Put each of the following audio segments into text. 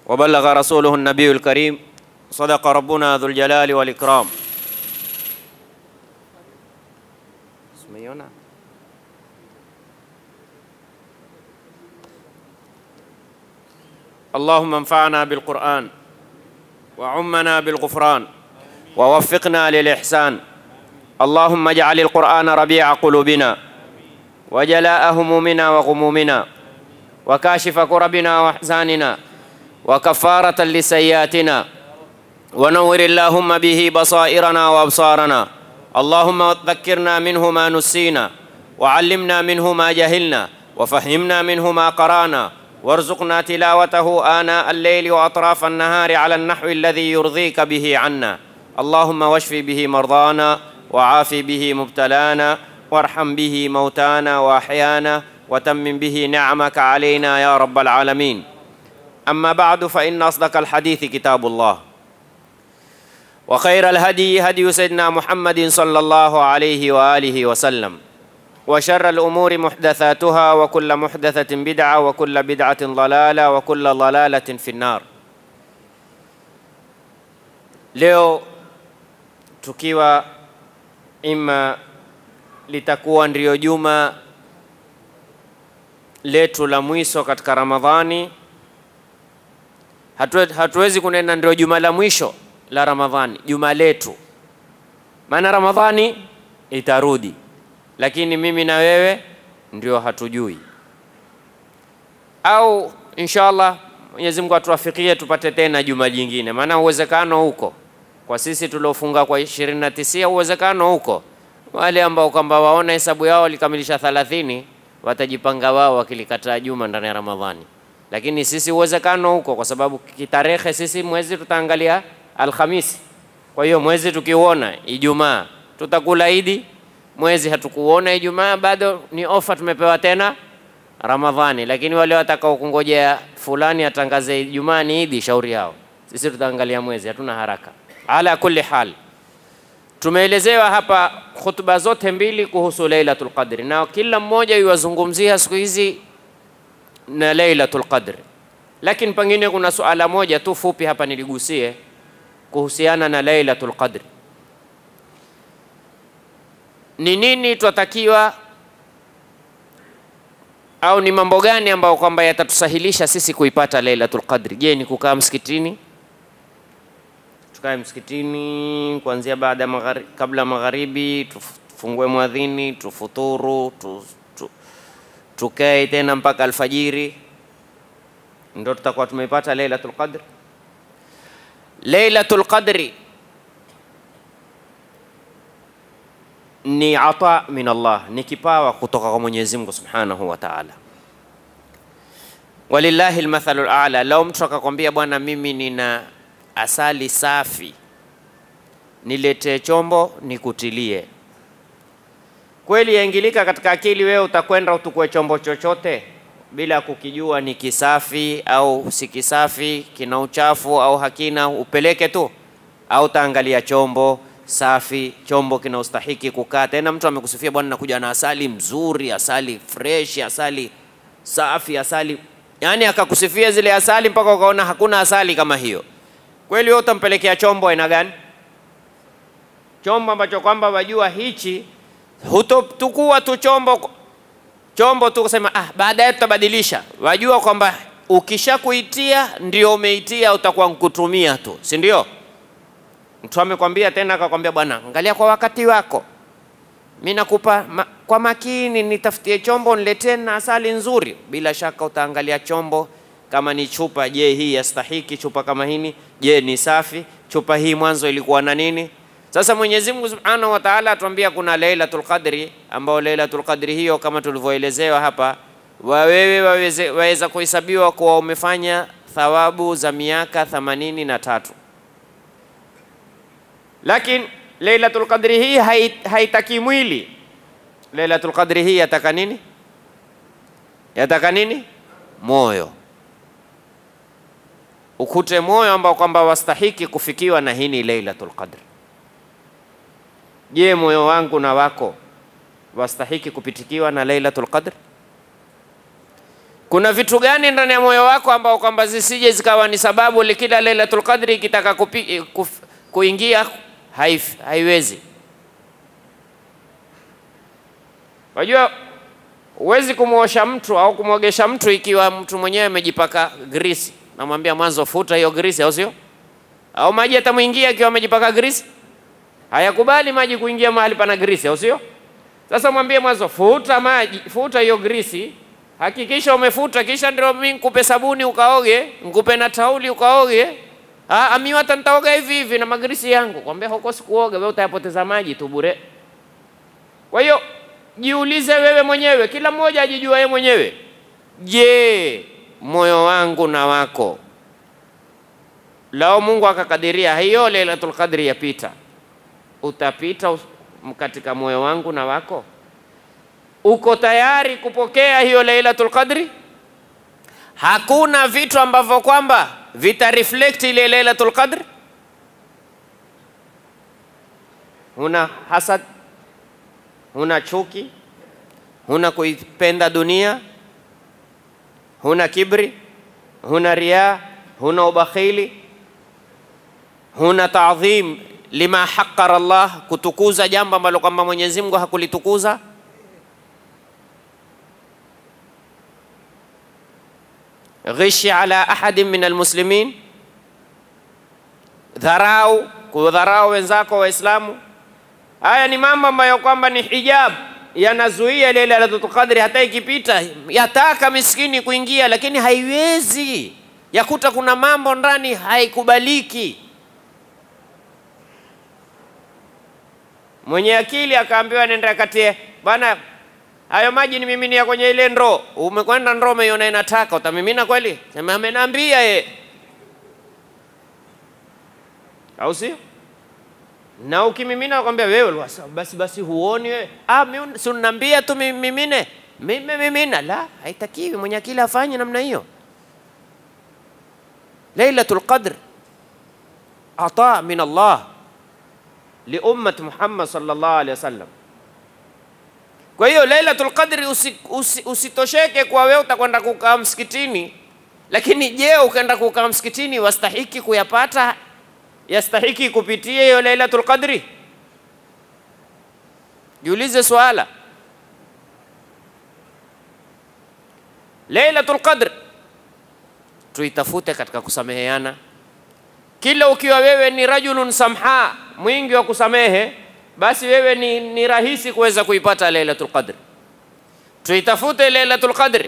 وبلغ رسوله النبي الكريم صدق ربنا ذو الجلال والإكرام Umeiona? اللهم انفعنا بالقرآن وعمنا بالغفران ووفقنا للإحسان اللهم اجعل القرآن ربيع قلوبنا وجلاء همومنا وغمومنا وكاشف كربنا واحزاننا وكفارة لسيئاتنا ونور اللهم به بصائرنا وابصارنا اللهم ذكرنا منه ما نسينا وعلمنا منه ما جهلنا وفهمنا منه ما قرانا وارزقنا تلاوته آناء الليل وأطراف النهار على النحو الذي يرضيك به عنا اللهم واشف به مرضانا وعاف به مبتلانا وارحم به موتانا وأحيانا وتمم به نعمك علينا يا رب العالمين أما بعد فإن أصدق الحديث كتاب الله وخير الهدي هدي سيدنا محمد صلى الله عليه وآله وسلم وشر الأمور محدثاتها وكل محدثة بدعة وكل بدعة ضلالة وكل ضلالة في النار leo tukiwa ima litakuwa ndio juma letu la mwisho katika Ramadhani. Hatu, hatuwezi kunena ndio juma la mwisho la Ramadhani, juma letu, maana Ramadhani itarudi, lakini mimi na wewe ndio hatujui, au inshallah Mwenyezi Mungu atuwafikie tupate tena juma jingine, maana uwezekano huko kwa sisi tuliofunga kwa ishirini na tisia, uwezekano huko wale ambao kwamba waona hesabu yao walikamilisha thalathini watajipanga wao wakilikataa juma ndani ya Ramadhani, lakini sisi uwezekano huko, kwa sababu kitarehe sisi mwezi tutaangalia Alhamisi. Kwa hiyo mwezi tukiuona Ijumaa tutakula Idi, mwezi hatukuona Ijumaa bado ni ofa tumepewa tena Ramadhani, lakini wale watakao kungojea fulani atangaze Ijumaa ni Idi, shauri yao. Sisi tutaangalia mwezi, hatuna haraka. Ala kulli hal, tumeelezewa hapa khutba zote mbili kuhusu Lailatul Qadri, na kila mmoja yuwazungumzia siku hizi na Lailatul Qadri, lakini pengine kuna suala moja tu fupi hapa niligusie kuhusiana na Lailatul Qadri. Ni nini twatakiwa au ni mambo gani ambayo kwamba yatatusahilisha sisi kuipata Lailatul Qadri? Je, ni kukaa msikitini? Tukae msikitini kuanzia baada ya maghari, kabla magharibi, tufungue mwadhini, tufuturu, tu, tu, tukae tena mpaka alfajiri, ndo tutakuwa tumeipata Lailatul Qadri? Lailatul Qadri ni ata min Allah, ni kipawa kutoka kwa Mwenyezi Mungu Subhanahu wa Ta'ala. Walillahi almathalu ala. Lau mtu akakwambia bwana, mimi nina asali safi, niletee chombo nikutilie, kweli yaingilika katika akili? Wewe utakwenda utukue chombo chochote bila kukijua ni kisafi au si kisafi, kina uchafu au hakina, upeleke tu? Au utaangalia chombo safi, chombo kina ustahiki kukaa. Tena mtu amekusifia bwana, nakuja na asali mzuri, asali fresh, asali safi, asali yani akakusifia zile asali mpaka ukaona hakuna asali kama hiyo. Kweli wewe utampelekea chombo aina gani? Chombo ambacho kwamba wajua hichi, hutotukua tu chombo chombo tu kusema ah, baadaye tutabadilisha. Wajua kwamba ukishakuitia ndio umeitia, utakuwa nkutumia tu, si ndio? Mtu amekwambia tena akakwambia, bwana, angalia kwa wakati wako, mi nakupa ma, kwa makini, nitafutie chombo niletee na asali nzuri. Bila shaka utaangalia chombo kama ni chupa, je, hii yastahiki chupa kama hini? Je, ni safi? Chupa hii mwanzo ilikuwa na nini? Sasa Mwenyezi Mungu Subhanahu wa Ta'ala atuambia kuna Lailatul Qadri, ambao Lailatul Qadri hiyo kama tulivyoelezewa hapa, wawewe waweze, waweza kuhesabiwa kuwa umefanya thawabu za miaka themanini na tatu lakini Lailatul Qadri hii haitaki mwili. Lailatul Qadri hii yataka nini? Yataka nini? Moyo. Ukute moyo ambao kwamba wastahiki kufikiwa na hii ni Lailatul Qadri. Je, moyo wangu na wako wastahiki kupitikiwa na Lailatul Qadr? Kuna vitu gani ndani ya moyo wako ambao kwamba zisije zikawa ni sababu likila Lailatul Qadri ikitaka kupi, kuf, kuingia haif, haiwezi. Wajua, huwezi kumwosha mtu au kumwogesha mtu ikiwa mtu mwenyewe amejipaka grisi. Namwambia mwanzo, futa hiyo grisi, au sio? Au maji yatamwingia akiwa amejipaka grisi? Hayakubali maji kuingia mahali pana grisi, au sio? Sasa mwambie mwanzo, futa maji, futa hiyo grisi, hakikisha umefuta, kisha ndio mimi nikupe sabuni ukaoge, nikupe na tauli ukaoge. Ah, ami hata nitaoga hivi hivi na magrisi yangu. Kwambia huko sikuoga, wewe utayapoteza maji tu bure. Kwa hiyo jiulize wewe mwenyewe, kila mmoja ajijua yeye mwenyewe. Je, moyo wangu na wako, lao Mungu akakadiria hiyo Lailatul Qadri yapita, utapita us- katika moyo wangu na wako? Uko tayari kupokea hiyo Lailatul Qadri? Hakuna vitu ambavyo kwamba vita reflect ile Lailatul Qadr. Huna hasad, huna chuki, huna kuipenda dunia, huna kibri, huna riaa, huna ubakhili, huna taadhim lima haqqara Allah, kutukuza jambo ambalo kwamba Mwenyezi Mungu hakulitukuza. ghishi ala ahadin min almuslimin, dharau, kudharau wenzako Waislamu. Haya ni mambo ambayo kwamba ni hijab, yanazuia ile Lailatul Qadri. Hata ikipita yataka miskini kuingia, lakini haiwezi, yakuta kuna mambo ndani haikubaliki. Mwenye akili akaambiwa nenda katie bana hayo maji ni miminia kwenye ile ndoo. Umekwenda ndoo, umeiona inataka, utamimina kweli? Sema ameniambia ye, au sio? Na ukimimina kwambia wewe wasa, basi basi huoni wewe? Ah, mimi si unaniambia tu mimine, mimi mimina. La, haitakiwi. Mwenye akili afanye namna hiyo. Lailatul Qadr ata min Allah li ummat Muhammad sallallahu alaihi wasallam. Kwa hiyo Lailatul Qadri usi, usi, usitosheke kwa wewe utakwenda kukaa msikitini, lakini je, ukaenda kukaa msikitini wastahiki kuyapata? Yastahiki kupitia hiyo Lailatul Qadri? Jiulize swala. Lailatul Qadr tuitafute katika kusameheana. Kila ukiwa wewe ni rajulun samha, mwingi wa kusamehe basi wewe ni, ni rahisi kuweza kuipata Lailatul Qadr. Tuitafute Lailatul Qadr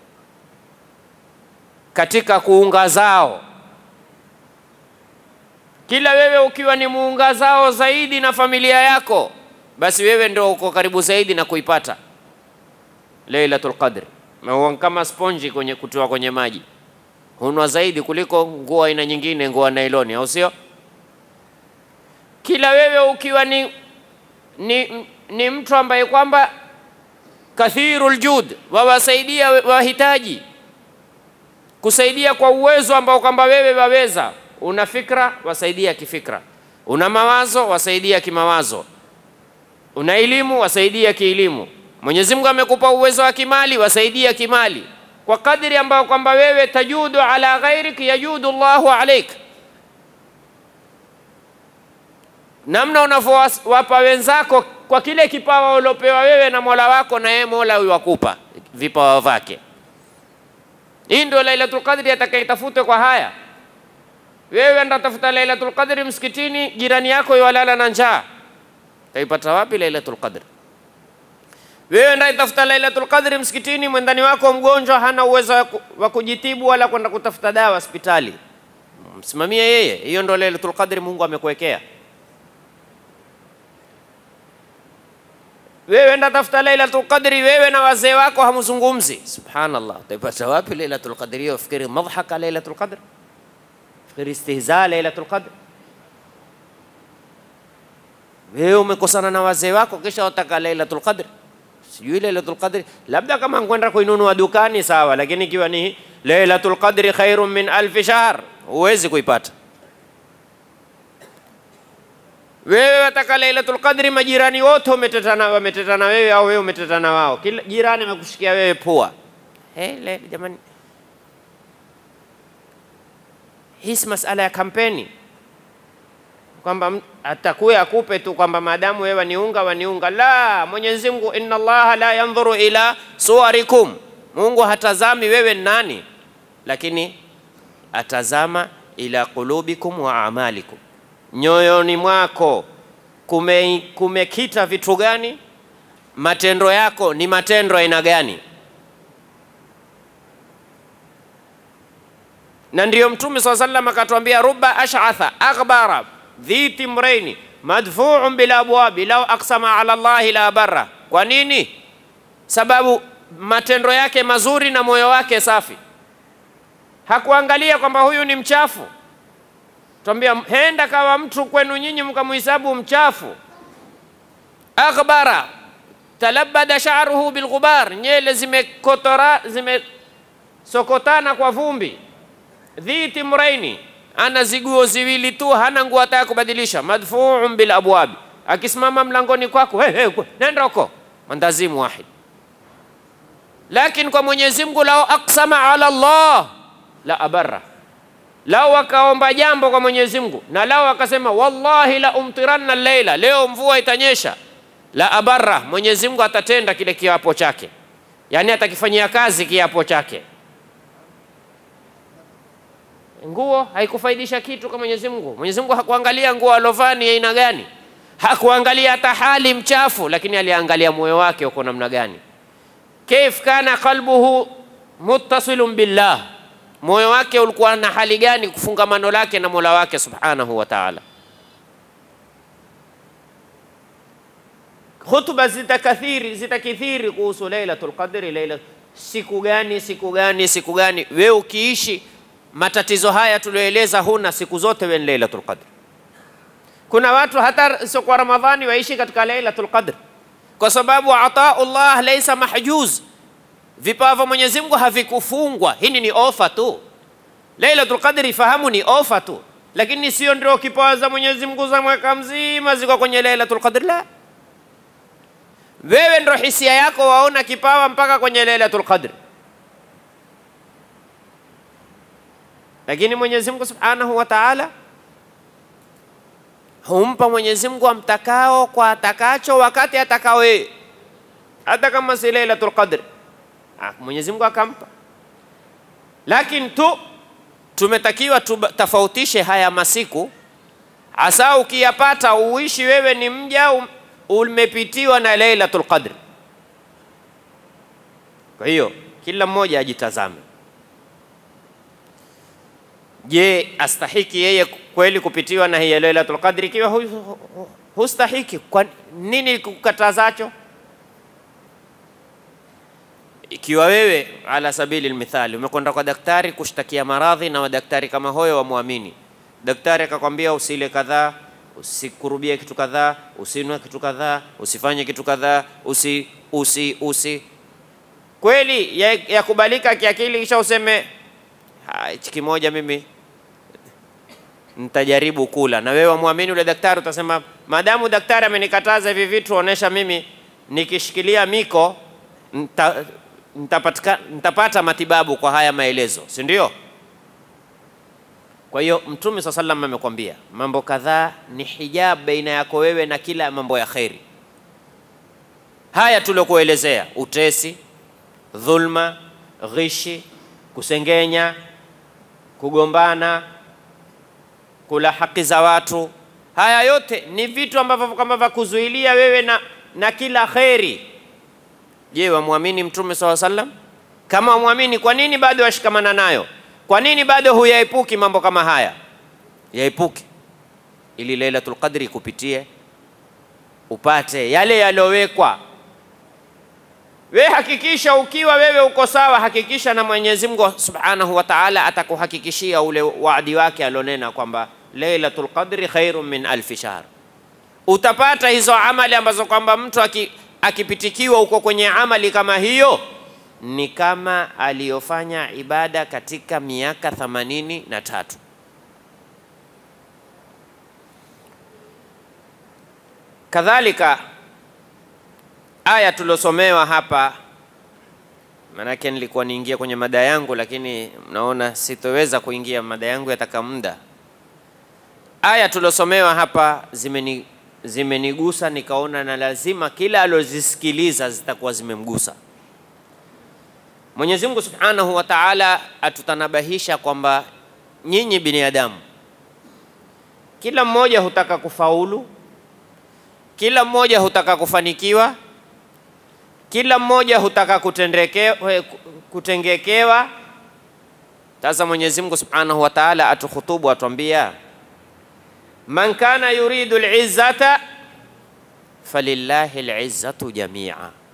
katika kuunga zao. Kila wewe ukiwa ni muunga zao zaidi na familia yako, basi wewe ndio uko karibu zaidi na kuipata Lailatul Qadr. Maua kama sponji kwenye kutoa kwenye maji, hunwa zaidi kuliko nguo aina nyingine, nguo nailoni, au sio? Kila wewe ukiwa ni ni, ni mtu ambaye kwamba kathirul jud, wawasaidia wahitaji, kusaidia kwa uwezo ambao kwamba wewe waweza. Una fikra, wasaidia kifikra. Una mawazo, wasaidia kimawazo. Una elimu, wasaidia kielimu. Mwenyezi Mungu amekupa uwezo wa kimali, wasaidia kimali, kwa kadri ambayo kwamba wewe tajudu ala ghairik yajudu Allahu alaik namna unavyowapa wenzako kwa kile kipawa uliopewa wewe na Mola wako, na yeye Mola huyu wakupa vipawa vyake. Hii ndio Lailatul Qadri atakayetafute kwa haya. Wewe enda tafuta Lailatul Qadri msikitini, jirani yako yuwalala na njaa, utaipata wapi Lailatul Qadri? Wewe enda tafuta Lailatul Qadri msikitini, mwendani wako mgonjwa, hana uwezo wa kujitibu wala kwenda kutafuta dawa hospitali, msimamie yeye. Hiyo ndio Lailatul Qadri Mungu amekuwekea. wewe enda tafuta Lailatul Qadri, wewe na wazee wako hamzungumzi. Subhanallah, utaipata wapi Lailatul Qadri hiyo? Fikiri madhhaka Lailatul Qadr, fikiri istihza Lailatul Qadr. Wewe umekosana na wazee wako, kisha wataka Lailatul Qadr. Sijui Lailatul Qadri, labda kama kwenda kuinunua dukani sawa, lakini ikiwa ni Lailatul Qadri khairun min alfi shahr, huwezi kuipata. Wewe wataka Lailatul Qadri, majirani wote wametetana, wametetana wewe au wewe umetetana wao, kila jirani amekushikia wewe pua. Hey, le, jamani, hii si masala ya kampeni kwamba m- atakuya akupe tu kwamba maadamu wewe waniunga waniunga. La, Mwenyezi Mungu, inna Allaha la yandhuru ila suwarikum, Mungu hatazami wewe ni nani, lakini atazama ila qulubikum wa amalikum, nyoyoni mwako kume, kumekita vitu gani? Matendo yako ni matendo aina gani? na ndiyo Mtume saa sallam akatuambia, ruba ashatha aghbara dhi timraini madfuun bil abwabi lau aksama ala llahi la barra. Kwa nini? Sababu matendo yake mazuri na moyo wake safi, hakuangalia kwamba huyu ni mchafu. Tuambia henda kawa mtu kwenu nyinyi mkamuhisabu mchafu, aghbara talabada sha'ruhu bilghubar, nyele zimekotora zimesokotana kwa vumbi dhi timraini, ana ziguo ziwili tu, hana nguo hata ya kubadilisha. Madfuun bil abwabi, akisimama mlangoni kwako, hey, hey, nenda huko, mandazimu wahid. Lakini kwa Mwenyezi Mungu, lao aksama ala Allah la abarra, lao akaomba jambo kwa Mwenyezi Mungu na lao akasema wallahi la umtiranna leila, leo mvua itanyesha, la abarra, Mwenyezi Mungu atatenda kile kiapo chake, yani atakifanyia kazi kiapo chake nguo haikufaidisha kitu kwa Mwenyezi Mungu. Mwenyezi Mungu hakuangalia nguo alovaa ni aina gani, hakuangalia hata hali mchafu, lakini aliangalia moyo wake uko namna gani. Kaif kana qalbuhu muttasilun billah, moyo wake ulikuwa na hali gani, kufungamano lake na Mola wake subhanahu wa ta'ala. Hutuba zitakathiri zitakithiri kuhusu Lailatul Qadri, laila siku gani, siku gani, siku gani. Wewe ukiishi matatizo haya tulioeleza, huna siku zote wewe ni Lailatul Qadr. Kuna watu hata sio kwa Ramadhani waishi katika Lailatul Qadr, kwa sababu ataullah laisa mahjuz, vipawa vya Mwenyezi Mungu havikufungwa. Hii ni ofa tu. Lailatul Qadr ifahamu ni ofa tu, lakini sio ndio kipawa za Mwenyezi Mungu za mwaka mzima ziko kwenye Lailatul Qadr. La, wewe ndio hisia yako waona kipawa mpaka kwenye Lailatul Qadr. lakini Mwenyezi Mungu Subhanahu wa Ta'ala humpa Mwenyezi Mungu amtakao kwa atakacho wakati atakao yeye, hata kama si Lailatul Qadr, Mwenyezi Mungu akampa. Lakini tu tumetakiwa tutofautishe haya masiku, hasa ukiyapata uishi wewe ni mja umepitiwa na Lailatul Qadr. Kwa hiyo kila mmoja ajitazame Je, astahiki yeye kweli kupitiwa na hiya Lailatul Qadri? Ikiwa hu, hu, hustahiki, kwa nini kukatazacho? Ikiwa wewe ala sabili lmithali umekwenda kwa daktari kushtakia maradhi na madaktari kama hoyo wamwamini, daktari akakwambia usile kadhaa, usikurubie kitu kadhaa, usinwe kitu kadhaa, usifanye kitu kadhaa, usi usi usi, kweli yakubalika ya kiakili, kisha useme hichi kimoja mimi nitajaribu kula, na wewe wamwamini yule daktari, utasema maadamu daktari amenikataza hivi vitu, onesha mimi nikishikilia miko nita, nitapatika, nitapata matibabu kwa haya maelezo, si ndio? Kwa hiyo Mtume swalla sallam amekwambia mambo kadhaa ni hijab baina yako wewe na kila mambo ya kheri. Haya tuliokuelezea: utesi, dhulma, ghishi, kusengenya kugombana, kula haki za watu, haya yote ni vitu ambavyo kama vya kuzuilia wewe na, na kila kheri. Je, wamwamini Mtume saw sallam? Kama wamwamini, kwa nini bado washikamana nayo? Kwa nini bado huyaepuki mambo kama haya? Yaepuke ili Lailatul Qadri kupitie upate yale yaliyowekwa We hakikisha ukiwa wewe uko sawa, hakikisha na Mwenyezi Mungu Subhanahu wa Ta'ala atakuhakikishia ule waadi wake alionena kwamba Lailatul Qadri khairun min alfi shahr. Utapata hizo amali ambazo kwamba mtu akipitikiwa uko kwenye amali kama hiyo ni kama aliyofanya ibada katika miaka thamanini na tatu. Kadhalika aya tuliosomewa hapa Maanake nilikuwa niingia kwenye mada yangu, lakini naona sitoweza kuingia mada yangu, yataka muda. Aya tuliosomewa hapa zimeni zimenigusa, nikaona na lazima kila alozisikiliza zitakuwa zimemgusa. Mwenyezi Mungu Subhanahu wa Ta'ala atutanabahisha kwamba nyinyi binadamu, kila mmoja hutaka kufaulu, kila mmoja hutaka kufanikiwa, kila mmoja hutaka kutendekewa, kutengekewa. Sasa Mwenyezi Mungu Subhanahu wa Ta'ala atukhutubu, atuambia man kana yuridu al-izzata falillahi al-izzatu jamia,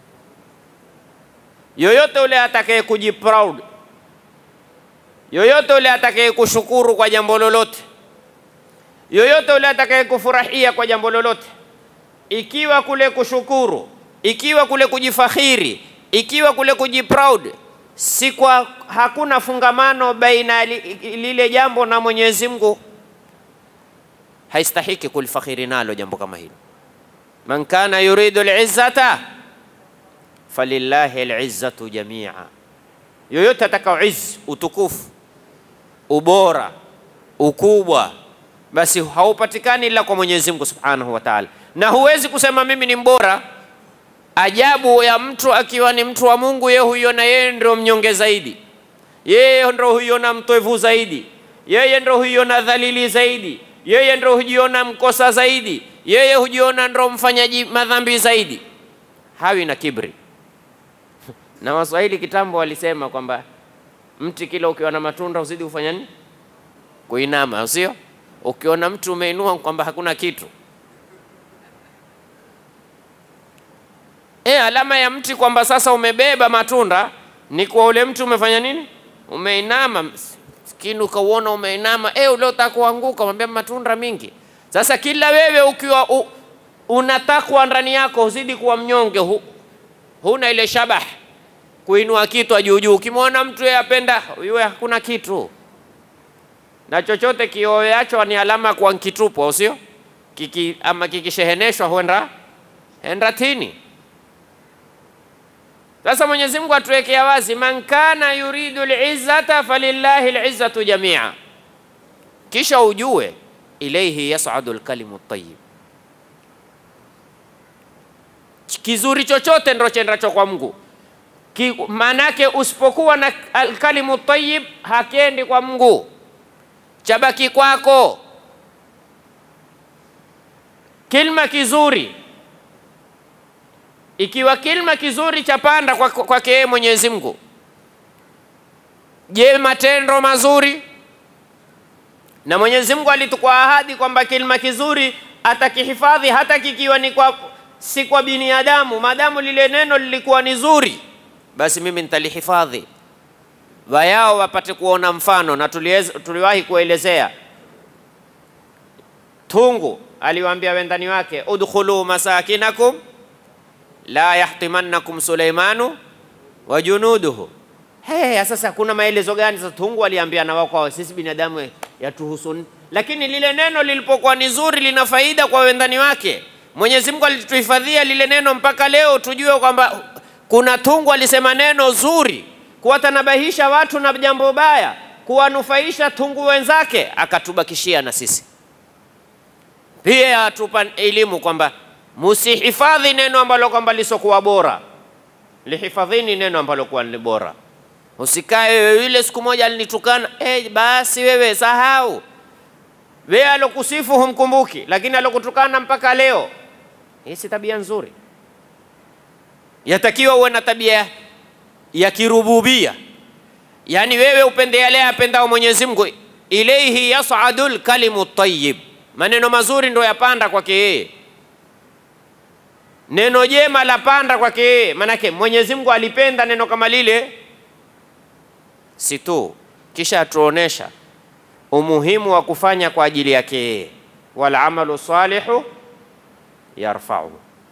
yoyote ule atakaye kujiproud, yoyote ule atakaye kushukuru kwa jambo lolote, yoyote ule atakaye kufurahia kwa jambo lolote, ikiwa kule kushukuru, ikiwa kule kujifakhiri, ikiwa kule kujiproud, si kwa hakuna fungamano baina li, lile jambo na Mwenyezi Mungu, haistahiki kulifakhiri nalo jambo kama hilo. Man kana yuridu al-izzata falillahi al-izzatu jamia, yoyote atakao izz, utukufu, ubora, ukubwa, basi haupatikani ila kwa Mwenyezi Mungu Subhanahu wa Ta'ala, na huwezi kusema mimi ni mbora. Ajabu ya mtu akiwa ni mtu wa Mungu, yeye huiona yeye ndio mnyonge zaidi, yeye ndio huiona mtoevu zaidi, yeye ndio huiona dhalili zaidi, yeye ndio hujiona mkosa zaidi, yeye hujiona ndio mfanyaji madhambi zaidi, hawi na kibri. Na Waswahili kitambo walisema kwamba mti kila ukiwa na matunda uzidi kufanya nini? Kuinama, sio? Ukiona mtu umeinua kwamba hakuna kitu e, alama ya mti kwamba sasa umebeba matunda ni kwa ule mti umefanya nini? Umeinama. Lakini ukauona umeinama, e, ule utakuanguka, mwambia matunda mingi. Sasa kila wewe ukiwa u, unatakwa ndani yako uzidi kuwa mnyonge, hu, huna ile shabah kuinua kitu juu juu. Ukimwona mtu yeye apenda yeye hakuna kitu na chochote kioeacho ni alama kwa kitupu, au sio? Kiki, ama kikisheheneshwa huenda enda tini. Sasa Mwenyezi Mungu atuwekea wazi, man kana yuridu al-izzata falillahi al-izzatu jamia, kisha ujue ilaihi yas'adu al-kalimu at-tayyib, kizuri chochote ndo chendacho kwa Mungu. Maanake usipokuwa na al-kalimu tayyib hakendi kwa Mungu, chabaki kwako. Kilma kizuri ikiwa kilma kizuri chapanda kwake kwa yeye Mwenyezi Mungu, je, matendo mazuri? Na Mwenyezi Mungu alitukwa ahadi kwamba kilma kizuri atakihifadhi hata kikiwa ni kwa si kwa binadamu, maadamu lile neno lilikuwa ni zuri, basi mimi nitalihifadhi. Wayao wapate kuona mfano, na tuliwahi kuelezea tungu aliwaambia wendani wake, udkhulu masakinakum la yahtimannakum Suleimanu wa junuduhu. Hey, sasa kuna maelezo gani sasa? Tungu aliambiana wao kwa sisi binadamu yatuhusu, lakini lile neno lilipokuwa ni zuri, lina faida kwa wendani wake. Mwenyezi Mungu alituhifadhia lile neno mpaka leo, tujue kwamba kuna tungu alisema neno zuri, kuwatanabahisha watu na jambo baya, kuwanufaisha tungu wenzake, akatubakishia na sisi pia atupa elimu kwamba musihifadhi neno ambalo kwamba lisokuwa bora, lihifadhini neno ambalo kuwa ni bora. Usikae wewe, yule siku moja alinitukana, eh, basi wewe sahau. Wewe alokusifu humkumbuki, lakini alokutukana mpaka leo. Hii si tabia nzuri. Yatakiwa uwe na tabia ya kirububia, yaani wewe upende yale apendao Mwenyezi Mungu. Ilaihi yasadul kalimu tayyib, maneno mazuri ndo yapanda kwake yeye neno jema la panda kwake yeye. Maanake Mwenyezi Mungu alipenda neno kama lile, si tu kisha atuonesha umuhimu wa kufanya kwa ajili yake yeye, wal amalu salihu yarfau.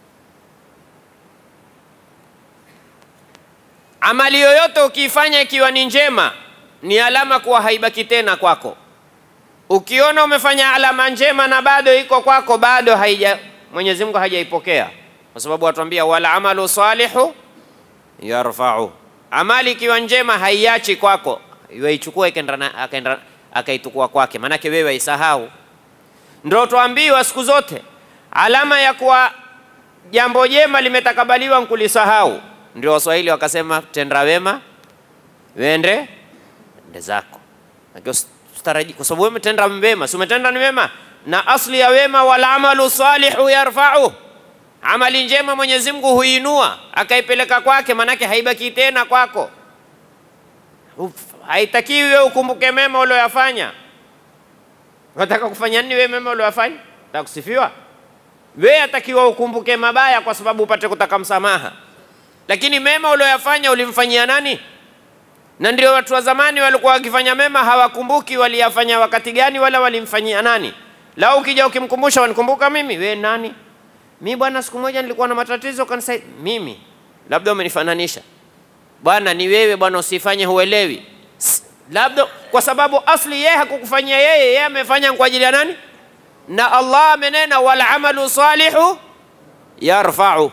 Amali yoyote ukiifanya ikiwa ni njema, ni alama kuwa haibaki tena kwako. Ukiona umefanya alama njema na bado iko kwako, bado haija Mwenyezi Mungu hajaipokea kwa sababu atuambia wal amalu salihu yarfau, Amali ikiwa njema haiachi kwako, waichukua akaenda akaitukua kwake, maanake wewe waisahau. Ndio tuambiwa siku zote alama ya kuwa jambo jema limetakabaliwa nkulisahau. Ndio Waswahili wakasema tenda wema wende ende zako, kwa sababu wewe umetenda wema, si umetenda ni wema, na asli ya wema, wal amalu salihu yarfa'u, amali njema Mwenyezi Mungu huinua akaipeleka kwake, manake haibaki tena kwako. Haitakiwi wewe ukumbuke mema ulioyafanya. Unataka kufanya nini wewe mema ulioyafanya? Unataka kusifiwa? Wewe atakiwa ukumbuke mabaya kwa sababu upate kutaka msamaha, lakini mema ulioyafanya ulimfanyia nani? Na ndio watu wa zamani walikuwa wakifanya mema hawakumbuki waliyafanya wakati gani wala walimfanyia nani. Lau ukija ukimkumbusha, wanikumbuka mimi, we nani? Mi bwana, siku moja nilikuwa na matatizo kanisa. Mimi labda umenifananisha bwana, ni wewe bwana, usifanye huelewi, labda kwa sababu asli yeye hakukufanyia yeye, yeye amefanya kwa ajili ya nani? Na Allah amenena, wal amalu salihu yarfa'u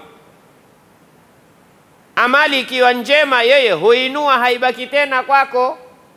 amali ikiwa njema, yeye huinua, haibaki tena kwako.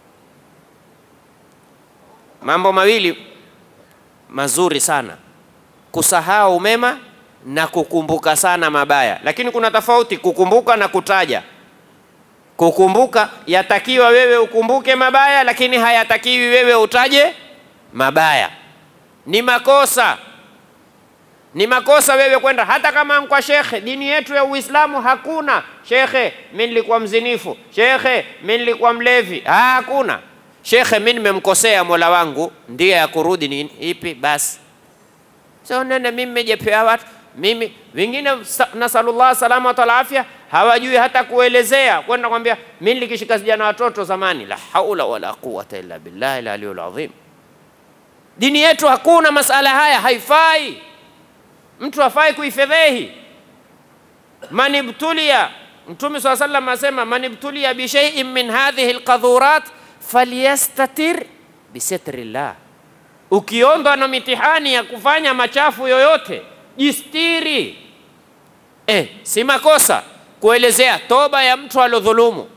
Mambo mawili mazuri sana, kusahau mema na kukumbuka sana mabaya. Lakini kuna tofauti kukumbuka na kutaja. Kukumbuka yatakiwa wewe ukumbuke mabaya, lakini hayatakiwi wewe utaje mabaya. Ni makosa ni makosa wewe kwenda hata kama kwa shekhe. Dini yetu ya Uislamu hakuna shekhe, mi nilikuwa mzinifu, shekhe, mi nilikuwa mlevi. Ha, hakuna shekhe, mi nimemkosea mola wangu, ndiye ya kurudi ni ipi? Basi so nene, mimi nimejepea watu mimi, wengine nasalullah salama wal afya, hawajui hata kuelezea, kwenda kwambia mi nilikishika vijana watoto zamani. La haula wala quwata illa billahi al-aliyyil azim. Dini yetu hakuna masala haya, haifai mtu afai kuifedhehi. Manibtulia, Mtume swalla sallam asema manibtulia bishaiin min hadhihi alqadhurat falyastatir bisitrillah, ukiondwa na mitihani ya kufanya machafu yoyote jistiri. Eh, si makosa kuelezea toba ya mtu alodhulumu.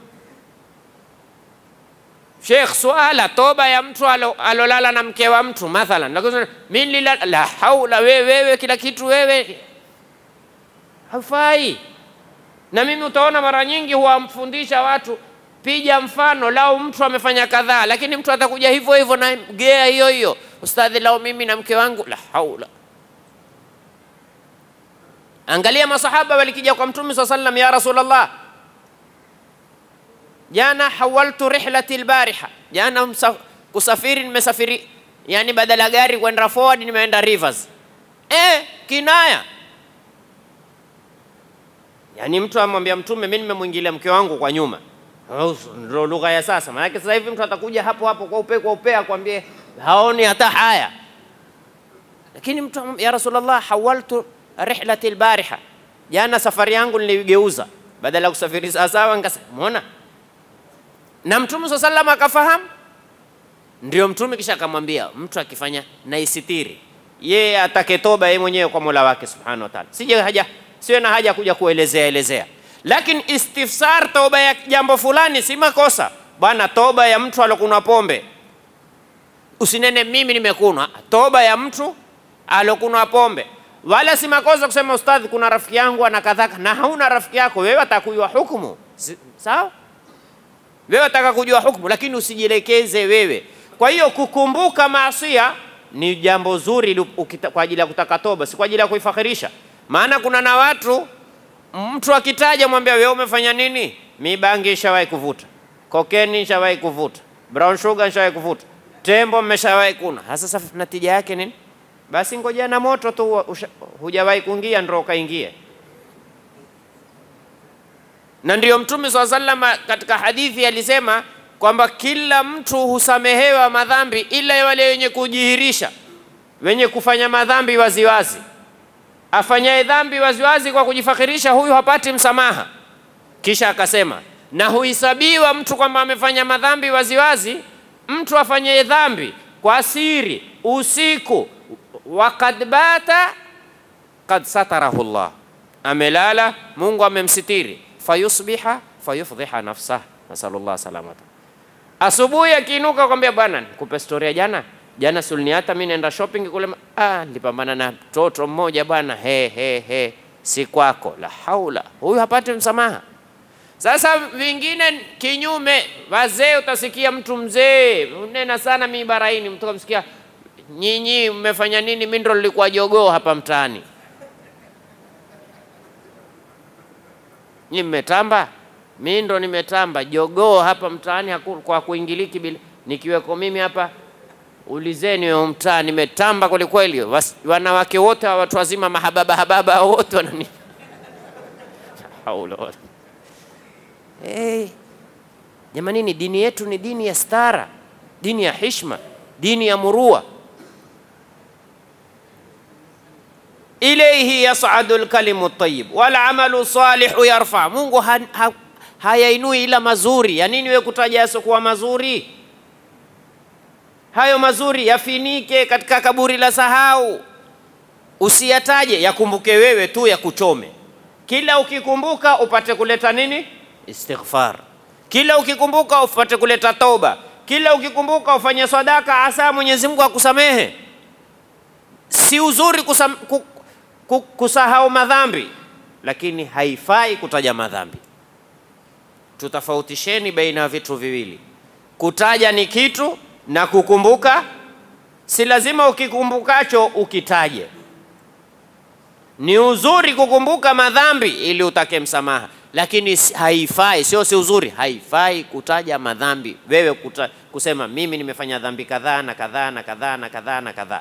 Sheikh, swala toba ya mtu alolala na mke wa mtu mathalan, mimi la haula, wewe wewe, kila kitu wewe, haufai. Na mimi utaona mara nyingi huwamfundisha watu, piga mfano, lau mtu amefanya kadhaa, lakini mtu atakuja hivyo hivyo na gea hiyo hiyo, ustadhi, lau mimi na mke wangu, la haula. Angalia masahaba walikija kwa Mtume swalla sallam, ya Rasulullah Jana hawaltu rihlati albariha, jana kusafiri, nimesafiri yani badala gari kwenda forward nimeenda rivers. Eh, kinaya yani mtu amwambia Mtume, mimi nimemwingilia mke wangu kwa nyuma. Ndio lugha ya sasa, maanake sasa hivi mtu atakuja hapo hapo kwa upe kwa upe akwambie haoni hata haya, lakini mtu ya Rasulullah, hawaltu rihlati albariha, jana safari yangu niligeuza, badala ya kusafiri sawasawa, nikasema muona na Mtume swalla sallam akafahamu. Ndio Mtume kisha akamwambia mtu akifanya na isitiri, yeye atake toba yeye mwenyewe kwa Mola wake subhanahu wa ta'ala, sije haja siwe na haja kuja kuelezea elezea. Lakini istifsar, toba ya jambo fulani si makosa bwana. Toba ya mtu alokunwa pombe, usinene mimi nimekunwa. Toba ya mtu alokunwa pombe, wala si makosa kusema ustadhi, kuna rafiki yangu ana kadhaka, na hauna rafiki yako wewe, atakujua hukumu sawa wewe wataka kujua hukumu, lakini usijielekeze wewe. Kwa hiyo kukumbuka maasia ni jambo zuri kwa ajili ya kutaka toba, si kwa ajili ya kuifakhirisha. Maana kuna na watu mtu akitaja mwambia wewe umefanya nini? Mi bangi nishawahi kuvuta, kokeni nishawahi kuvuta, brown sugar nishawahi kuvuta, tembo mmeshawahi kuna. Sasa natija yake nini? Basi ngoja na moto tu, hujawahi kuingia ndio ukaingie na ndiyo Mtume swalla sallama katika hadithi alisema kwamba kila mtu husamehewa madhambi ila wale wenye kujihirisha, wenye kufanya madhambi waziwazi. Afanyaye dhambi waziwazi kwa kujifakhirisha, huyu hapati msamaha. Kisha akasema na huhesabiwa mtu kwamba amefanya madhambi waziwazi, mtu afanyaye dhambi kwa siri usiku, wakad bata kad satarahu Allah, amelala Mungu amemsitiri fayusbiha fayufdhiha nafsah, nasalullah salamata. Asubuhi akiinuka kwambia, bwana, nikupe storia jana jana sulniata mi naenda shopping kule, ah, nilipambana na mtoto mmoja bwana, he he he, si kwako. La haula, huyu hapati msamaha. Sasa vingine kinyume, wazee, utasikia mtu mzee nena sana mibaraini, mtu kamsikia, nyinyi mmefanya nini? Mimi ndo nilikuwa jogoo hapa mtaani, nyinyi mmetamba, mimi ndo nimetamba jogoo hapa mtaani, haku- kwa kuingiliki bila nikiweko mimi hapa ulizeni wewe mtaa, nimetamba kwelikweli. Was- Wanawake wote hawa watu wazima mahababa hababa wote wanani haula wala Hey, jamanini, dini yetu ni dini ya stara, dini ya hishma, dini ya murua. Ilayhi yas'adu lkalimu tayyib wal amalu salihu yarfa. Mungu ha, ha, hayainui ila mazuri. Ya nini wewe kutaja yasiokuwa mazuri? Hayo mazuri yafinike katika kaburi la sahau, usiyataje, yakumbuke wewe tu, yakuchome. Kila ukikumbuka upate kuleta nini? Istighfar. Kila ukikumbuka upate kuleta toba. Kila ukikumbuka ufanye sadaka, asa Mwenyezi Mungu akusamehe. Si uzuri kusam, ku, ku, kusahau madhambi, lakini haifai kutaja madhambi. Tutafautisheni baina ya vitu viwili. Kutaja ni kitu na kukumbuka, si lazima ukikumbukacho ukitaje. Ni uzuri kukumbuka madhambi ili utake msamaha, lakini si- haifai, sio si uzuri, haifai kutaja madhambi. Wewe kuta, kusema mimi nimefanya dhambi kadhaa na kadhaa na kadhaa na kadhaa na kadhaa.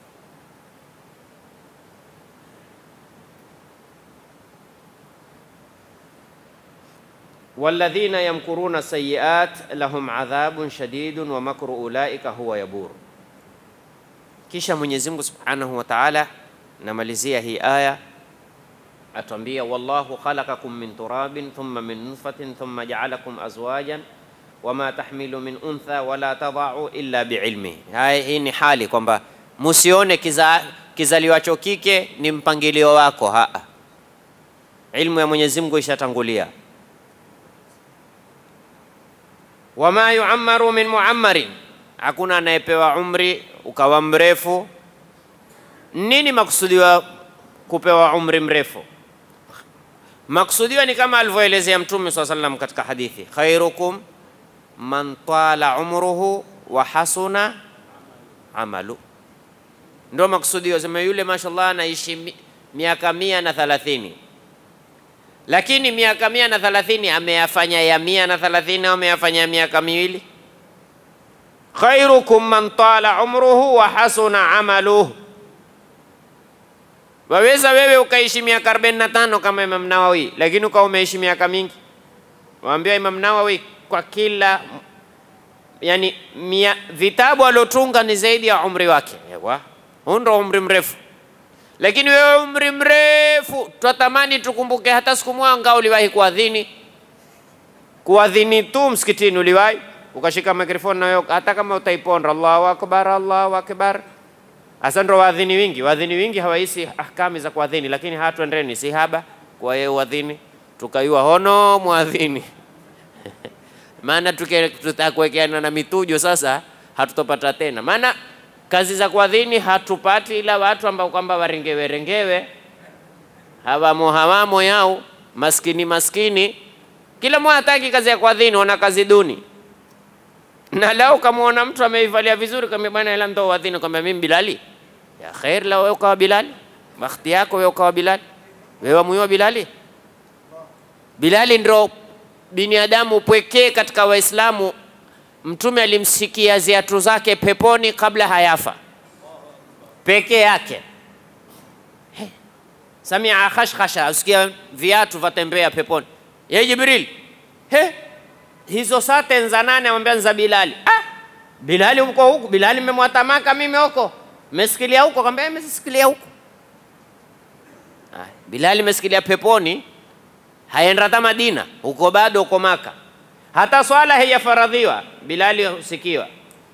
walladhina yamkuruna sayiat lahum adhabun shadidun wa makru ulaika huwa yabur. Kisha Mwenyezi Mungu Subhanahu wa Ta'ala namalizia hii aya atuambia, wallahu khalaqakum min turabin thumma min nutfatin thumma ja'alakum azwajan wama tahmilu min untha wala tadau illa biilmi. Haya, hii ni hali kwamba musione kiza, kizaliwacho kike ni mpangilio wako. Haa, ilmu ya Mwenyezi Mungu ishatangulia wama yuammaru min muammarin, hakuna anayepewa umri ukawa mrefu. Nini maksudiwa kupewa umri mrefu? Maksudiwa ni kama alivyoelezea Mtume swalla sallam katika hadithi, khairukum man tala umruhu wa hasuna amalu. Ndio maksudiwa, sema yule mashallah anaishi mi- miaka mia na thalathini lakini miaka mia na thalathini ameyafanya ya mia na thalathini au ameyafanya ya miaka miwili? khairukum man tala umruhu wa hasuna amaluhu. Waweza wewe ukaishi miaka 45 kama Imam Nawawi, lakini ukawa umeishi miaka mingi. Waambia Imam Nawawi kwa kila yani mia, vitabu aliotunga ni zaidi ya umri wake. Ewa, huu ndo umri mrefu lakini wewe umri mrefu, twatamani tukumbuke hata siku mwanga uliwahi kuadhini, kuadhini tu msikitini uliwahi ukashika mikrofoni na wewe, hata kama utaiponda Allahu akbar, Allahu akbar. Hasa ndo waadhini wingi, waadhini wingi hawahisi ahkami za kuadhini, lakini hatuendeni si haba kwa yeye uadhini, tukaiwa hono mwadhini maana tuke- tutakuwekeana na mitujo sasa, hatutopata tena. Maana kazi za kuadhini hatupati, ila watu ambao kwamba warengewe rengewe, hawamo hawamo yao, maskini maskini, kila mmoja hataki kazi ya kuadhini, wana kazi duni. Na lao kamwona mtu ameivalia vizuri, kama bwana, ila ndo uadhini, kwamba mimi Bilali ya khair, la wewe ukawa Bilali, bakhti yako wewe ukawa Bilali, wewe wamuiwa Bilali. Bilali ndo binadamu pwekee katika Waislamu Mtume alimsikia ziatu zake peponi kabla hayafa, peke yake. He, Samia khashkhasha, usikia viatu vatembea peponi. Ye Jibril, he, hizo sate za nane? Amwambia za Bilali. Ah, Bilali uko huku? Bilali mmemwatamaka mimi huko, mmesikilia huko? Akamwambia mmesikilia huko. Ah, Bilali mmesikilia peponi, haenda hata Madina, huko bado uko Maka hata swala haijafaradhiwa, Bilali husikiwa.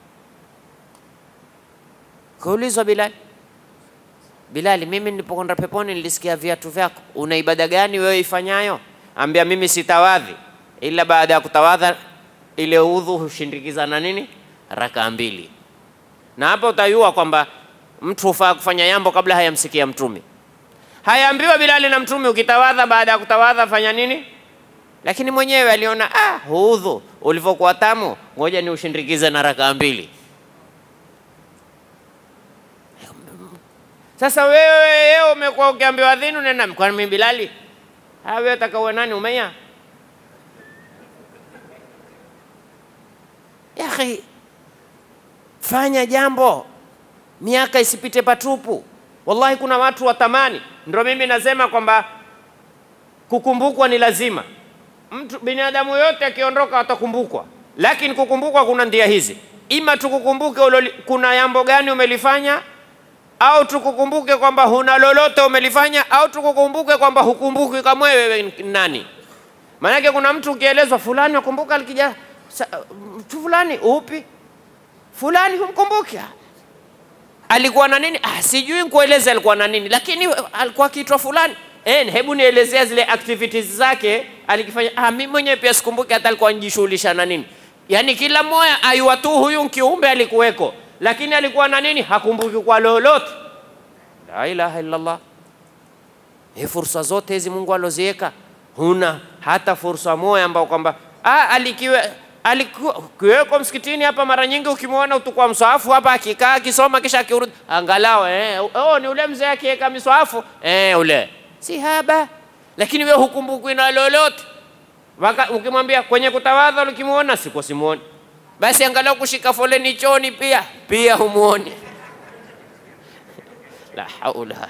Kaulizwa Bilali, Bilali, mimi nilipokwenda peponi nilisikia viatu vyako, una ibada gani wewe ifanyayo? Ambia mimi sitawadhi. ila baada ya kutawadha ile udhu hushindikiza na nini rakaa mbili, na hapa utayua kwamba mtu hufaa kufanya jambo kabla hayamsikia Mtume. Hayaambiwa Bilali na Mtume, ukitawadha baada ya kutawadha fanya nini, lakini mwenyewe aliona ah, udhu ulivyokuwa tamu, ngoja ni ushindikize na rakaa mbili. Sasa wewe wewe umekuwa ukiambiwa dhinu nenda kwani mimi Bilali? Ah, wewe utakaua nani Umayya? Ya akhi, fanya jambo, miaka isipite patupu. Wallahi, kuna watu watamani. Ndio mimi nasema kwamba kukumbukwa ni lazima. Mtu binadamu yote akiondoka atakumbukwa, lakini kukumbukwa kuna ndia hizi, ima tukukumbuke uloli, kuna jambo gani umelifanya au tukukumbuke kwamba huna lolote umelifanya, au tukukumbuke kwamba hukumbuki kama wewe ni nani. Maanake kuna mtu ukielezwa fulani wakumbuka alikija sa- mtu fulani, upi fulani, humkumbuki alikuwa na nini? Ah, sijui nikueleze alikuwa na nini, lakini alikuwa akiitwa fulani. Eh, hebu nielezea zile activities zake alikifanya. Ah, mimi mwenyewe pia sikumbuki hata alikuwa anajishughulisha na nini. Yaani kila mmoja ayua tu huyu kiumbe alikuweko, lakini alikuwa na nini hakumbuki kwa lolote. La ilaha illallah. Hii fursa zote hizi Mungu aloziweka, huna hata fursa moja ambao kwamba ah, alikiwe alikuweko msikitini hapa. Mara nyingi ukimwona utukua mswahafu hapa akikaa akisoma kisha akirudi, angalau eh, oh, ni ule mzee akiweka miswahafu eh, ule si haba, lakini wewe hukumbukwi na lolote. Waka- Ukimwambia kwenye kutawadha ukimwona, sikuwa simuoni, basi angalau kushika foleni chooni pia pia humuoni. la haula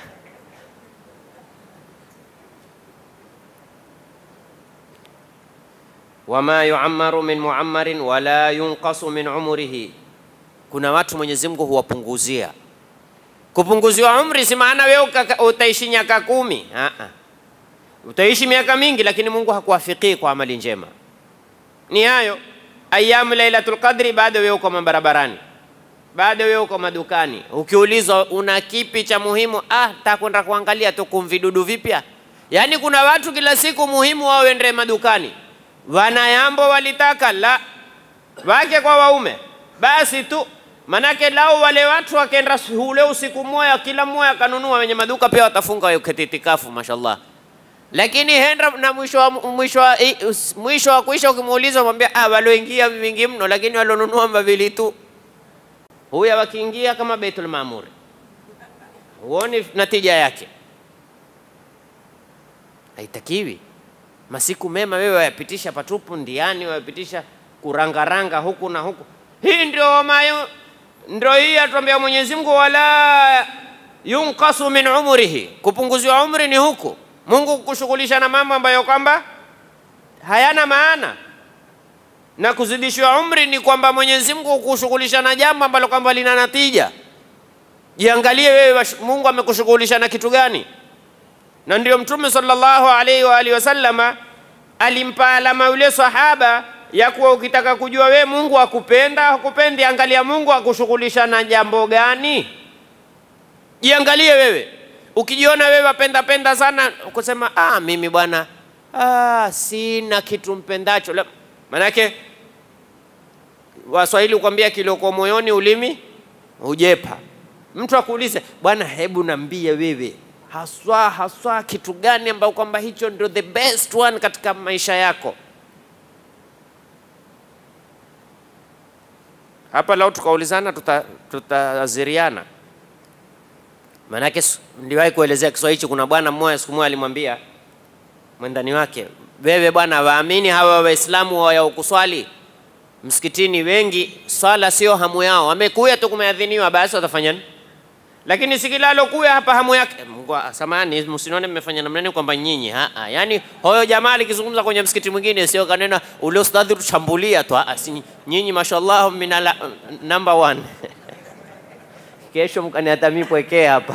wama yuammaru min muammarin wala yunqasu min umrihi. Kuna watu Mwenyezi Mungu huwapunguzia. Kupunguziwa umri si maana wewe ukaka- utaishi miaka kumi. Ah, ah. Utaishi miaka mingi, lakini Mungu hakuwafikii kwa amali njema. Ni hayo ayamu Lailatul Qadri, bado wewe uko mabarabarani, bado wewe uko madukani. Ukiulizwa una kipi cha muhimu, ah, takwenda kuangalia tu kumvidudu vipya. Yaani kuna watu kila siku muhimu wao wende madukani wanayambo walitaka la wake kwa waume basi tu manake lao wale watu wakenda ule usiku mmoja kila mmoja akanunua wenye maduka pia watafunga wakati itikafu mashallah lakini henda na mwisho wa, mwisho wa, i- us- mwisho wa kuisha ukimuuliza mwambia ah walioingia vingi mno lakini walionunua mavili tu huya wakiingia kama Baitul Maamur huoni natija yake haitakiwi masiku mema wewe wayapitisha patupu ndiani, wayapitisha kurangaranga huku na huku. Hii ndio mayu, ndio hii atuambia Mwenyezi Mungu, wala yunqasu min umrihi, kupunguziwa umri ni huku Mungu kushughulisha na mambo ambayo kwamba hayana maana, na kuzidishiwa umri ni kwamba Mwenyezi Mungu kushughulisha na jambo ambalo kwamba lina natija. Jiangalie wewe, wash- Mungu amekushughulisha na kitu gani? na ndio Mtume sallallahu alaihi wa alihi wasallama alimpa alama yule sahaba ya kuwa ukitaka kujua we Mungu akupenda akupendi, angalia Mungu akushughulisha na jambo gani. Jiangalie wewe, ukijiona wewe wapenda penda sana kusema ah, mimi bwana ah, sina kitu mpendacho. La- Manake Waswahili kukwambia kilioko moyoni ulimi hujepa. Mtu akuulize bwana, hebu nambie wewe haswa haswa kitu gani ambao kwamba hicho ndio the best one katika maisha yako. Hapa lau tukaulizana tuta- tutaziriana Maanake s- niliwahi kuelezea Kiswahili hichi. Kuna bwana mmoja siku moja alimwambia mwendani wake, wewe bwana, waamini hawa Waislamu wa kuswali msikitini, wengi swala sio hamu yao, wamekuya tu kumeadhiniwa, basi watafanya nini? Lakini si kila alokuya hapa hamu yake. Mungu samani, msinione mmefanya namna nini kwamba nyinyi ha -ha. Yani hoyo jamaa likizungumza kwenye msikiti mwingine sio kanena ule ustadhi tushambulia tu, ah, si nyinyi mashallah minala number one kesho mkaniatamii pwekee hapa.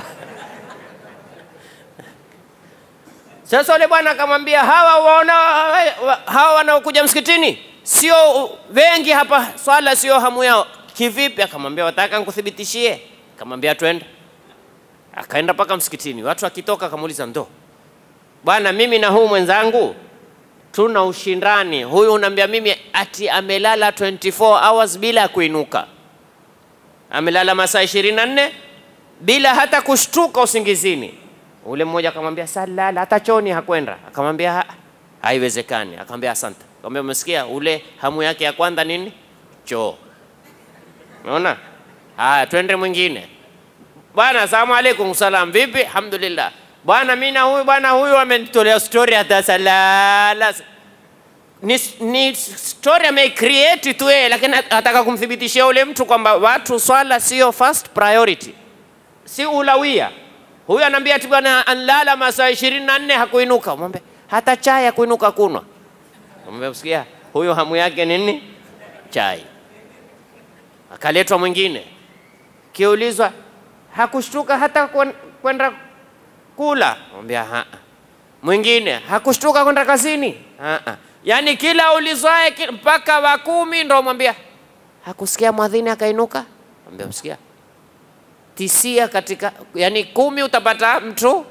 Sasa ule bwana akamwambia hawa waona hawa wanaokuja msikitini sio wengi hapa, swala sio hamu yao. Kivipi? Akamwambia wataka nikuthibitishie? Akamwambia twende. Akaenda mpaka msikitini, watu akitoka, akamuuliza ndo bwana, mimi na huu mwenzangu tuna ushindani. Huyu unaambia mimi ati amelala 24 hours bila ya kuinuka, amelala masaa 24 bila hata kushtuka usingizini. Ule mmoja akamwambia salala, hata choni hakwenda. Akamwambia "Ha- haiwezekani. Akamwambia asante. Akamwambia umesikia, ule hamu yake ya kwanza nini? Choo. Unaona? Haya, twende mwingine. Bwana, asalamu alaikum. Salam, vipi? Alhamdulillah. Bwana, mimi na huyu bwana huyu amenitolea story hata salala. Ni, ni story ameicreate tu yeye, lakini ataka kumthibitishia ule mtu kwamba watu swala sio first priority, si ulawia. Huyu anaambia ati bwana anlala masaa ishirini na nne hakuinuka. Mwambie hata chai hakuinuka kunwa. Mwambie usikia, huyu hamu yake nini? Chai. Akaletwa mwingine kiulizwa hakushtuka hata kwen- kwenda kula, mwambia haa. Mwingine hakushtuka kwenda kazini, haa. Yaani kila ulizwae ki- mpaka wa kumi ndo mwambia hakusikia mwadhini akainuka, mwambia msikia tisia katika, yani kumi utapata mtu,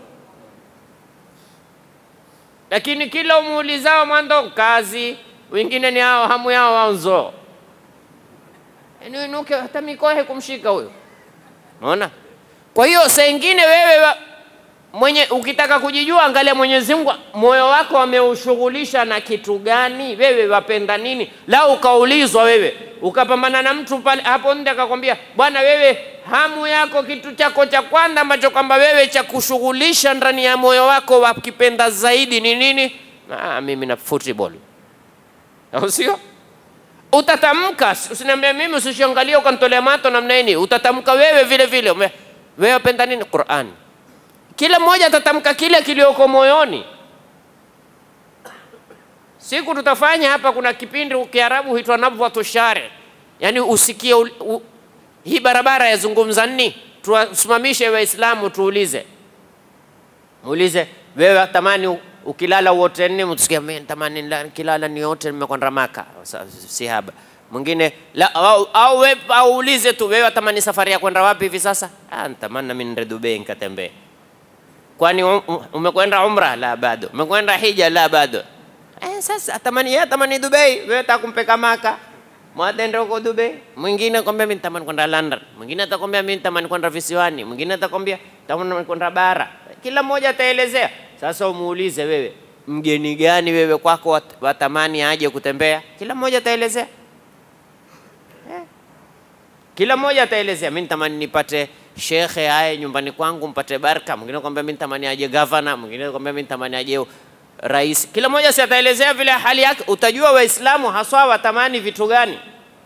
lakini kila umuulizao mwanzo kazi, wengine ni hao hamu yao wanzo yani inuke hata mikoa haikumshika huyo. Unaona? Kwa hiyo saa ingine wewe wa, mwenye ukitaka kujijua, angalia Mwenyezi Mungu moyo wako ameushughulisha na kitu gani, wewe wapenda nini. Lau ukaulizwa wewe ukapambana na mtu pale hapo nje akakwambia, bwana, wewe hamu yako kitu chako cha kwanza ambacho kwamba wewe cha kushughulisha ndani ya moyo wako wakipenda zaidi ni nini? Ah, mimi na football, au sio? utatamka, usiniambie mimi, usishangalie ukanitolea mato namna hii. Utatamka wewe vile vile, ume- wewe wapenda nini? Qur'an. Kila mmoja atatamka kile kilioko moyoni. Siku tutafanya hapa, kuna kipindi Kiarabu huitwa nabwatu share, yaani usikie ul- u, hii barabara yazungumza nini, tuwasimamishe Waislamu tuulize muulize wewe watamani u- ukilala uote nini? Mtusikia mimi natamani nila- kilala niote nimekwenda Maka. Sa- Si haba. Mwingine la au, au, we, au ulize tu wewe watamani safari ya kwenda wapi hivi sasa? Ah, natamani nami nende Dubai nikatembee. Kwani um- um- umekwenda umra? La, bado. Umekwenda hija? La, bado. Eh, sasa atamani yeye atamani Dubai, wewe utakumpeka Maka. Mwatende huko Dubai. Mwingine kwambia mimi natamani kwenda London. Mwingine atakwambia mimi natamani kwenda visiwani. Mwingine atakwambia natamani kwenda bara. Kila mmoja ataelezea. Sasa umuulize wewe, mgeni gani wewe kwako wat- watamani aje kutembea? Kila mmoja ataelezea. Eh. Kila mmoja ataelezea, mimi natamani nipate shekhe aye nyumbani kwangu mpate baraka. Mwingine kwambia mimi natamani aje gavana, mwingine kwambia mimi natamani aje rais. Kila mmoja si ataelezea vile hali yake. Utajua Waislamu haswa watamani vitu gani.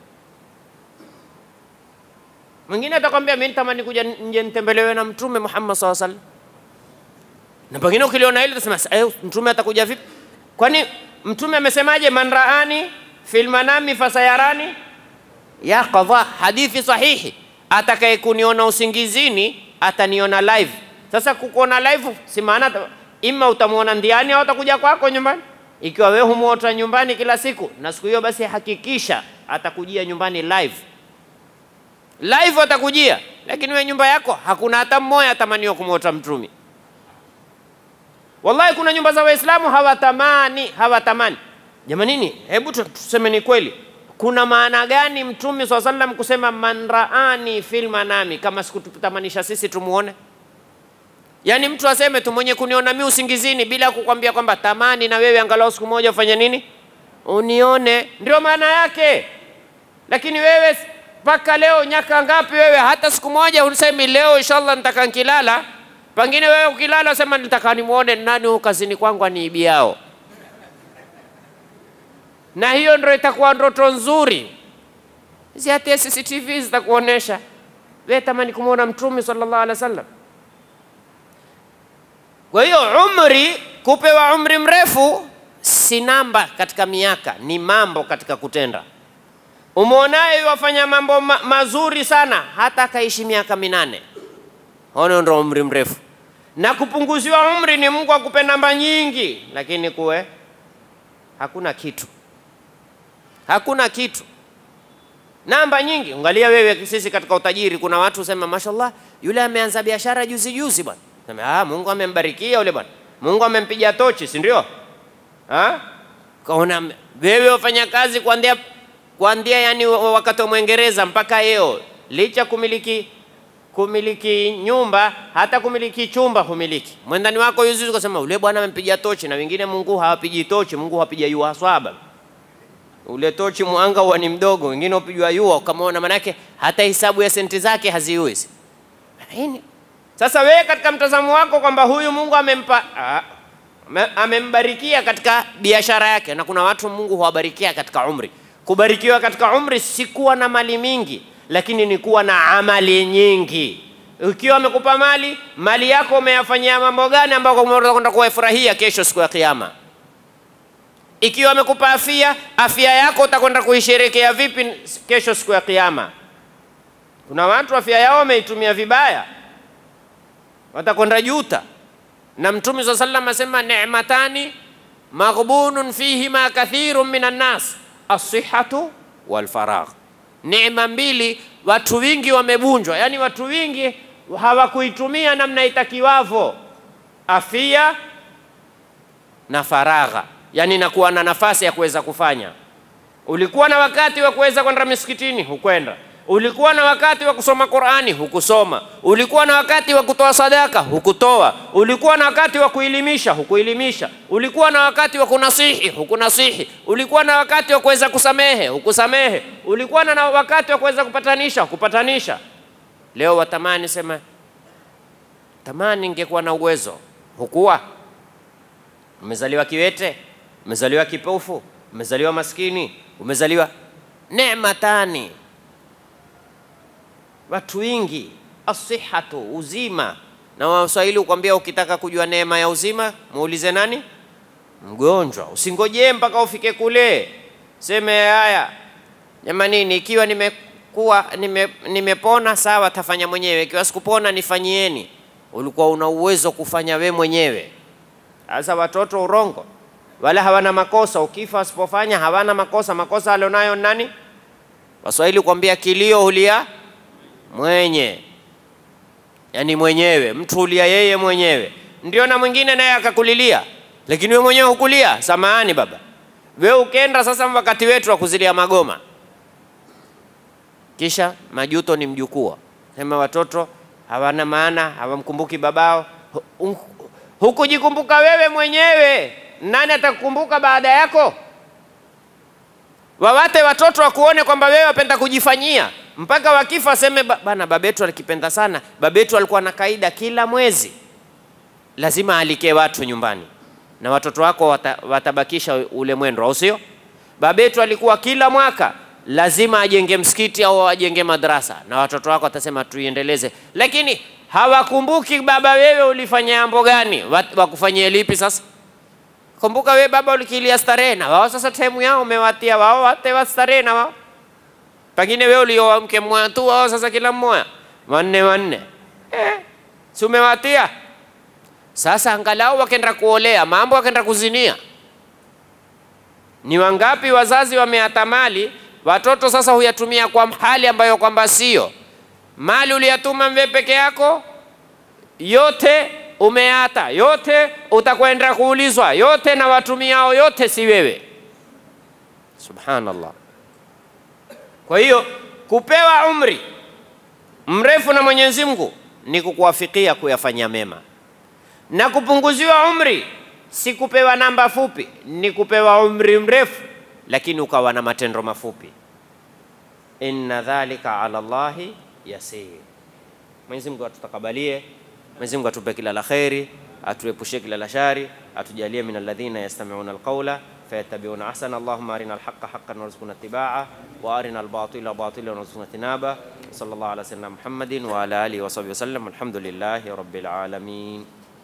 Mwingine atakwambia mimi natamani kuja nje nitembelewe na Mtume Muhammad SAW sallam, na pengine ukiliona hilo utasema "Sa- eh, Mtume atakuja vipi? Kwani Mtume amesemaje? man raani fil manami fasayarani ya qadha, hadithi sahihi, atakaye kuniona usingizini ataniona live. Sasa kukuona live si maana ta- ima utamwona ndiani au atakuja kwako nyumbani. Ikiwa wewe humuota nyumbani kila siku na siku hiyo, basi hakikisha atakujia nyumbani live live atakujia, lakini wewe nyumba yako hakuna hata mmoja atamaniwa kumwota mtumi. Wallahi, kuna nyumba za Waislamu hawatamani hawatamani. Jamanini, hebu tu- tuseme ni kweli, kuna maana gani Mtume swalla sallam kusema man raani fil manami, kama sikututamanisha sisi tumuone? Yaani mtu aseme tu mwenye kuniona mimi usingizini bila kukwambia kwamba tamani na wewe angalau siku moja ufanye nini, unione, ndio maana yake. Lakini wewe mpaka leo nyaka ngapi wewe, hata siku moja usemi leo inshallah nitaka nkilala. Pengine wewe ukilala usema nitaka nimuone nani huyu kazini kwangu aniibiao, na hiyo ndio itakuwa ndoto nzuri. Hizi hata CCTV zitakuonesha wewe tamani kumwona Mtume sallallahu alaihi wasallam. Kwa hiyo umri, kupewa umri mrefu si namba katika miaka, ni mambo katika kutenda. Umwonaye wafanya mambo ma mazuri sana, hata akaishi miaka minane, ono ndo umri mrefu. Na kupunguziwa umri ni Mungu akupe namba nyingi, lakini kuwe hakuna kitu, hakuna kitu, namba nyingi. Angalia wewe, sisi katika utajiri, kuna watu sema mashallah, yule ameanza biashara juzi juzi bwana. Sema ah, Mungu amembarikia yule bwana, Mungu amempiga tochi, si ndio? Ah? Kaona wewe wafanya kazi kuanzia kuanzia yani wakati wa Mwingereza mpaka leo, licha kumiliki kumiliki nyumba hata kumiliki chumba humiliki. Mwendani wako yuzi ukasema ule bwana amempiga tochi, na wengine Mungu hawapigi tochi, Mungu hawapiga yua swaba ule tochi mwanga huwa ni mdogo, wengine upigwa yua ukamwona, manake hata hisabu ya senti zake haziwezi. Nini? Sasa wewe katika mtazamo wako kwamba huyu Mungu amempa ah, ame- amembarikia katika biashara yake, na kuna watu Mungu huwabarikia katika umri. Kubarikiwa katika umri si kuwa na mali mingi, lakini ni kuwa na amali nyingi. Ukiwa amekupa mali, mali yako umeyafanyia mambo gani ambayo unakwenda kuwafurahia kesho siku ya Kiyama? Ikiwa amekupa afya, afya yako utakwenda kuisherekea vipi kesho siku ya Kiyama? Kuna watu afya yao wameitumia vibaya, watakwenda juta. Na Mtume swalla sallam asema ni'matani maghbunun fihima kathirun minan nas as-sihhatu wal faragh. Neema mbili watu wingi wamebunjwa, yani watu wingi hawakuitumia namna itakiwavyo, afia na faragha, yani nakuwa na nafasi ya kuweza kufanya. Ulikuwa na wakati wa kuweza kwenda misikitini, hukwenda. Ulikuwa na wakati wa kusoma Qur'ani, hukusoma. Ulikuwa na wakati wa kutoa sadaka, hukutoa. Ulikuwa na wakati wa kuelimisha, hukuelimisha. Ulikuwa na wakati wa kunasihi, hukunasihi. Ulikuwa na wakati wa kuweza kusamehe, hukusamehe. Ulikuwa na na wakati wa kuweza kupatanisha, hukupatanisha. Leo watamani sema, tamani ningekuwa na uwezo. Hukuwa umezaliwa kiwete, umezaliwa kipofu, umezaliwa maskini, umezaliwa neema tani. Watu wingi asihatu, uzima. Na Waswahili ukwambia, ukitaka kujua neema ya uzima muulize nani? Mgonjwa. Usingojee mpaka ufike kule, seme haya jamanini, ikiwa nimekuwa nime, nimepona sawa, tafanya mwenyewe. Ikiwa sikupona nifanyieni. Ulikuwa una uwezo kufanya we mwenyewe. Sasa watoto urongo, wala hawana makosa. Ukifa wasipofanya hawana makosa. Makosa alionayo ni nani? Waswahili kuambia kilio hulia mwenye, yaani mwenyewe, mtu hulia yeye mwenyewe. Ndio na mwingine naye akakulilia, lakini wewe mwenyewe hukulia. Samahani baba, wewe ukenda sasa wakati wetu wa kuzilia magoma, kisha majuto ni mjukuu. Sema watoto hawana maana, hawamkumbuki babao. Hu- Hukujikumbuka wewe mwenyewe, nani atakukumbuka baada yako? Wawate watoto wakuone kwamba wewe wapenda kujifanyia, mpaka wakifa waseme "Ba- bana, babetu alikipenda sana. Babetu alikuwa na kaida kila mwezi lazima alike watu nyumbani, na watoto wako wata, watabakisha ule mwendo, au sio? Babetu alikuwa kila mwaka lazima ajenge msikiti au ajenge madrasa, na watoto wako watasema tuiendeleze, lakini hawakumbuki baba, wewe ulifanya jambo gani? Wat- Wakufanyie lipi sasa? Kumbuka we baba ulikilia starehe na wao sasa time yao umewatia wao wate wa starehe na wao. Pengine wewe ulioa mke mmoja tu wao sasa kila mmoja wanne wanne. Eh, si umewatia? Sasa angalau wakenda kuolea, mambo wakenda kuzinia. Ni wangapi wazazi wameata mali, watoto sasa huyatumia kwa hali ambayo kwamba sio. Mali uliyatuma wewe peke yako, yote umeata, yote utakwenda kuulizwa, yote na watumiao yote si wewe. Subhanallah. Kwa hiyo kupewa umri mrefu na Mwenyezi Mungu ni kukuwafikia kuyafanya mema, na kupunguziwa umri si kupewa namba fupi, ni kupewa umri mrefu lakini ukawa na matendo mafupi. Inna dhalika ala Allahi yasir. Mwenyezi Mungu atutakabalie, Mwenyezi Mungu atupe kila la kheri, atuepushe kila la shari, atujalie min alladhina yastami'una alqawla fayattabi'una ahsana. Allahumma arina alhaqqa haqqan warzuqna ittiba'ah wa arina albatila batilan warzuqna ijtinaba. Sallallahu ala sayyidina Muhammadin wa ala alihi wa sahbihi wasallam. Alhamdulillahi rabbil alamin.